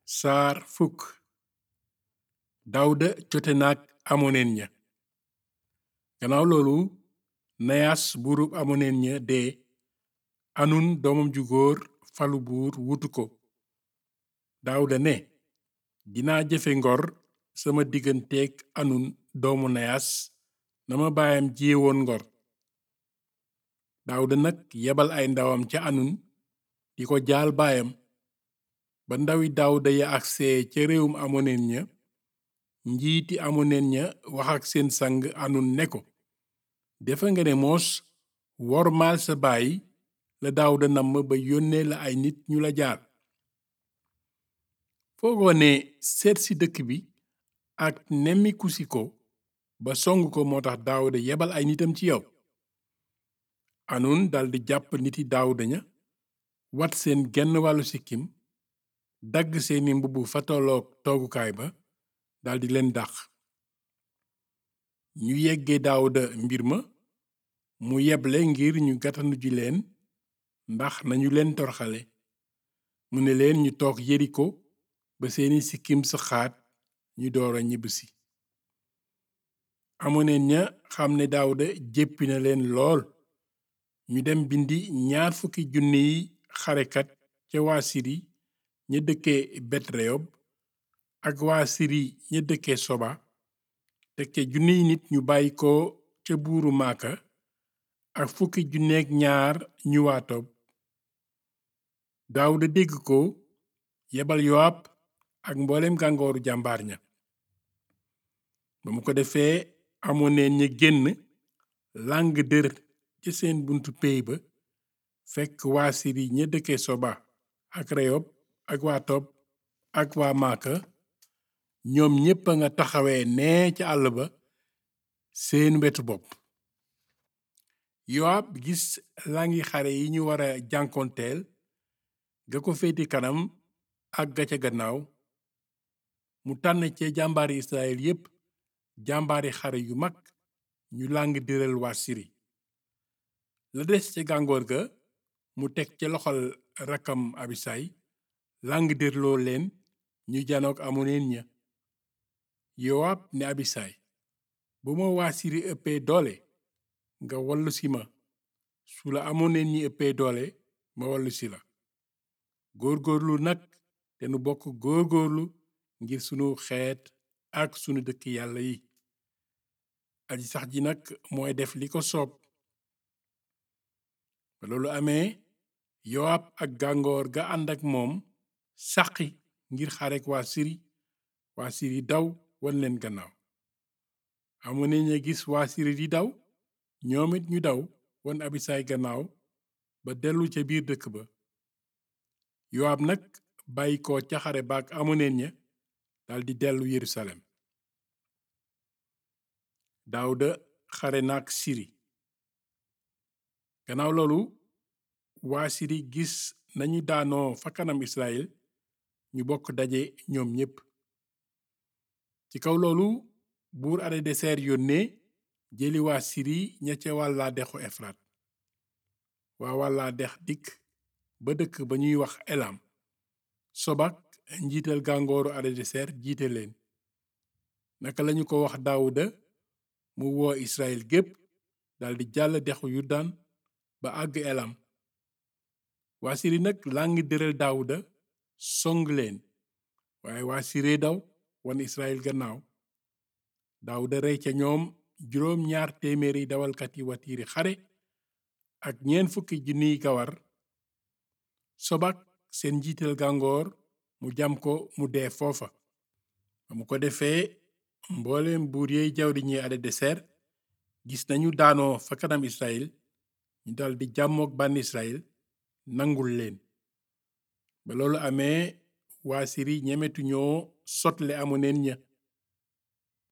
saar fukk dawda jote naag amoneen ña gannaaw loolu nayaas buurub amoneen ña dee anun doomam ju góor falu buur wutu ko daawda ne dinaa jëfe ngor sama digganteeg anun doomu nayaas na ma baayam jiyewoon ngor daawda nag yebal ay ndawam ca anun di ko jaal baayam ba ndawi daawda ya agsee ca réewum amoneen ña njiiti amoneen ña wax ak seen sang anun ne ko defa nga ne moos wormaal sa baay la daawda namm ba yónnee la ay nit ñu la jaal foogoo ne seet si dëkk bi ak nemmiku si ko ba song ko moo tax daawda yebal ay nitam ci yow anun daldi jàpp niti daawda ña wat seen genn wàllu sikkim dagg seeni mbubb fa tolloog toogukaay ba daldi leen dàq ñu yeggee daawda mbir ma mu yeble ngir ñu gàttandu ji leen ndax nañu leen torxale mu ne leen ñu toog yeriko ba seeni sikkim saxaat ñu doora ñibbisi amoneen ña xam ne daawda jéppi na leen lool ñu dem bindi ñaar fukki junniy xarekat ca waa siri ña dëkke betreyob ak waa siri ña dëkke soba tekke junniy nit ñu bàyyi ko ca buuru maaka ak fukki junneeg ñaar ñu waa tob daawda dégg ko yebal yowaab ak mboolem gàngooru jàmbaar ña ba mu ko defee amoneen ña génn làng dër ca seen buntu péy ba fekk waa siri ña dëkke soba ak reyob ak waa tob ak waa maaka ñoom ñépp a nga taxawee nee ca àll ba seen wetu bopp yowaab gis langi xare yi ñu wara jànkoonteel ga ko féeti kanam ak ga ca gannaaw mu tànn ca jàmbaari israel yépp jàmbaari xare yu mag ñu làng dëral waa siri la des ca gàngoor ga mu teg ca loxol rakkam abisay làng dërloo leen ñu janook amoneen ña yowaab ne abisay bu ma waa siri ëppee doole nga wallu si ma su la amoneen ñi ëppee doole ma wallu si la góorgóorlu nag te nu bokk góorgóorlu ngir sunu xeet ak sunu dëkk yàlla yi aji sax ji nag mooy def li ko soob ba loolu amee yowaab ak gàngoor ga ànd ak moom sàqi ngir xarek waa siri waa siri daw wan leen gannaaw amoneen ña gis waa siri di daw ñoom it ñu daw wan abisaay gannaaw ba dellu ca biir dëkk ba yowaab nag bàyyi ko ca xare baak amoneen ña daldi dellu yerusalem daawda xare naak siri gannaaw loolu waa siri gis nañu daanoo fa kanam israel ñu bokk daje ñoom ñépp ci kaw loolu buur adadeser yónnee jëli waa siri ña ca wàllaa dexu efrat waa wàllaa dex dikk ba dëkk ba ñuy wax elam sobak njiital gàngooru adadeser jiite leen naka lañu ko wax daawuda mu woo israel gépp daldi jàll dexu yurdan ba àgg elam waa siri nag làng dëral daawuda song leen waaye waa siree daw wan israel gannaaw daawuda rey ca ñoom juróom ñaar téeméeri dawalkati watiiri xare ak ñeent fukki junniy gawar sobak seen njiital gàngoor mu jam ko mu dee foofa ba mu ko defee mbooleem buur yey jawdi ñi adadeser gis nañu daanoo fa kanam israel ñu daldi jàmmook bànn israel nangul leen ba loolu amee waa siri ñemetu ñoo sotle amoneen ña